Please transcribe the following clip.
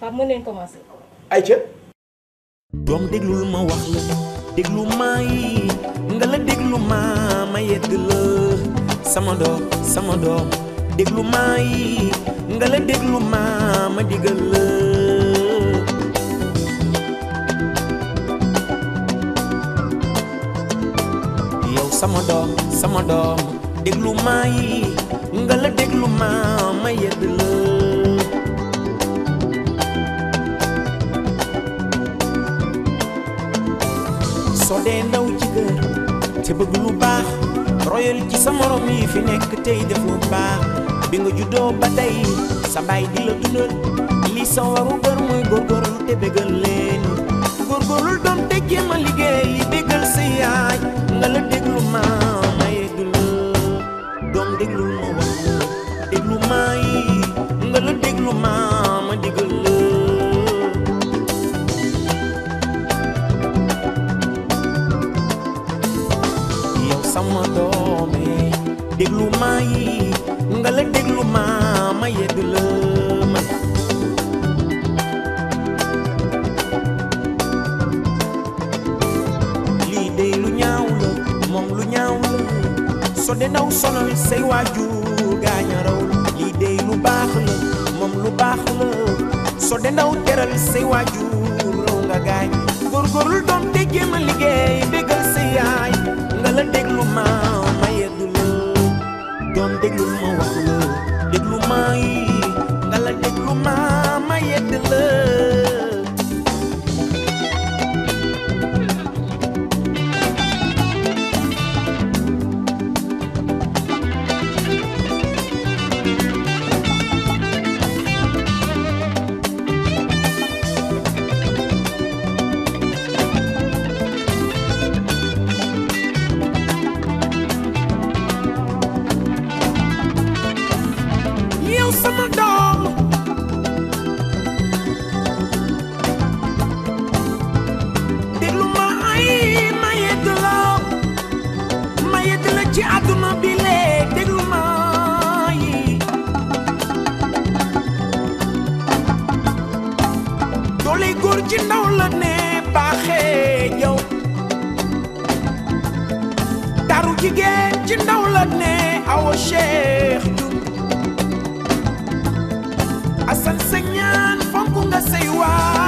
Pape mën nañ commencé. ayca doom déglul ma wax la déglu may nga la déglu ma ma yedd la sama doom sama doom déglu may nga la déglu ma ma digal la yow sama doom sama doom déglu may nga la déglu ma ma yedd la soo dee ndaw ci kër te bëgg lu baax royal ci sa morom yi fi nekk tey def lu baax bi nga juddoo ba tey sa baay di la dundal li sa waru gër mooy góorgóorlu te bégal leen góorgóorlu doom te jéem a liggéey bégal sa yaay nga la déglu ma ma yegg la doom déglu ma wax la déglu ma yi nga la déglu ma ma digal la yow sama doome déglu ma yi nga la déglu ma ma yedd la ma lii de lu ñaaw la moom lu ñaaw la so de ndaw sonal say waajur gaaña raw la lii de lu baax la moom lu baax la so de ndaw teral say waajur raw nga gaañ góorgóorlu doom te jéem a liggéey bégal sa yaay nga la déglu ma ma yedd la doom déglu ma wax la déglu ma yi nga la déglu ma ma yedd la yow sama doom déglu ma ay ma yedd la ma yedd la ci àdduna bi lee déglu ma yi doole góor ci ndaw la ne baaxee yow taru jigéen ci ndaw la ne awa cheikh Diouf asan sa ñaan fonk nga say waa